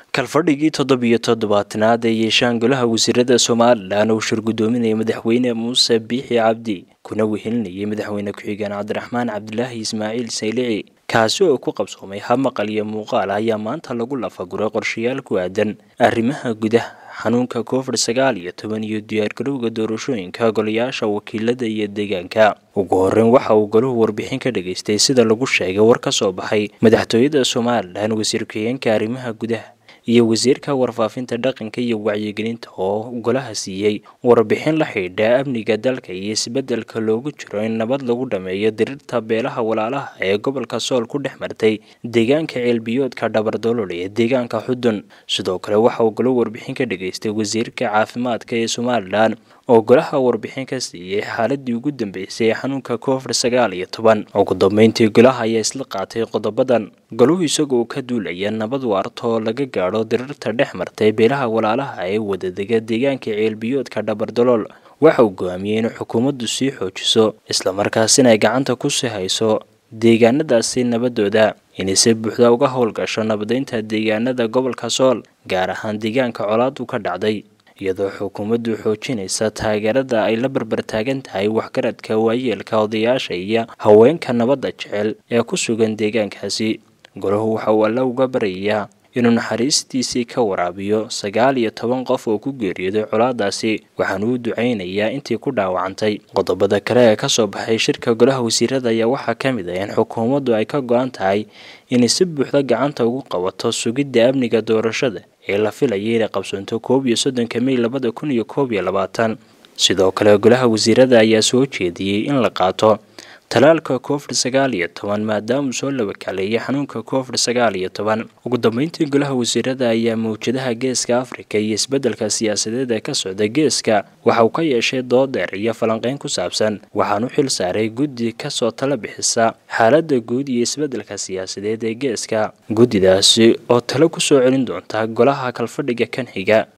kalfadhigii toddobiyo toddobaatanaad ee yeeshaan golaha wasiirada somalilan uu shir guddoominaya madaxweyne muuse biixi cabdi kuna wehelinayay madaxweyne ku-xigeen cabdiraxmaan cabdilaahi ismaaciil saylici kaasi oo ku qabsoomay hab maqal iyo muuqaal ayaa maanta lagu lafaguray qorshayaal ku aadan arrimaha gudaha xanuunka covid sagaal iyo toban iyo diyaargarowga doorashooyinka golayaasha wakiilada iyo deegaanka ugu horeyn waxa uu golahu warbixin ka dhageystay sida lagu sheegay war ka soo baxay madaxtooyada somalilan wasiir ku-xigeenka arrimaha gudaha iyo wasiirka warfaafinta dhaqanka iyo wacyigelinta oo golaha siiyey warbixin la xidhiidha amniga dalka iyo isbeddelka loogu jiro in nabad lagu dhameeyo dirirta beelaha walaalaha ee gobolka sool ku dhex martay deegaanka ceelbiyoodka dhabardolol ee deegaanka xudun sidoo kale waxa uu golo warbixin ka dhageystay wasiirka caafimaadka ee somalilan oo golaha warbixin ka siiyey xaaladii ugu dambeysay ee xanuunka covid sagaal iyo toban ugu dambeyntii golaha ayaa isla qaatay qodobadan golahu isagoo ka duulaya nabad waarta oo laga gaadho dirirta dhex martay beelaha walaalaha ee wadadega deegaanka ceelbiyoodka dhabardolool waxa uu go-aamiyey in xukuumaddu sii xoojiso islamarkaasina ay gacanta kusii hayso deegaanadaasi nabadooda inay si buuxda uga howlgasho nabadeynta deegaanada gobolka sool gaar ahaan deegaanka colaadu ka dhacday iyadoo xukuumaddu xoojinaysa taageerada ay la barbartaagan tahay waxgaradka waayeelka odayaasha iyo haweenka nabadda jecel ee ku sugan deegaankaasi golahu waxa uu alla uga baryayaa inuu naxariistiisii ka waraabiyo sagaal iyo toban qof oo ku geeriyooday colaadaasi waxaana uu ducaynayaa intii ku dhaawacantay qodobada kale ee kasoo baxay shirka golaha wasiirada ayaa waxaa ka mid ah in xukuumaddu ay ka go-an tahay inay si buuxda gacanta ugu qabato sugidda amniga doorashada ee la filayay inay qabsanto koob iyo soddonka mey labada kun iyo koob iyo labaatan sidoo kale golaha wasiirada ayaa soo jeediyey in la qaato talaalka covid sagaal iyo toban maadaama uu soo labakaleeyay xanuunka covid sagaal iyo toban ugu dambeyntii golaha wasiirada ayaa mawjadaha geeska afrika iyo isbeddelka siyaasadeed ee ka socda geeska waxa uu ka yeeshay dood dheer iyo falanqeyn ku saabsan waxaan u xil saaray guddi kasoo tala bixisa xaaladda guud iyo isbeddelka siyaasadeed ee geeska guddidaasi oo talo kusoo celin doonta golaha kalfadhiga kan xiga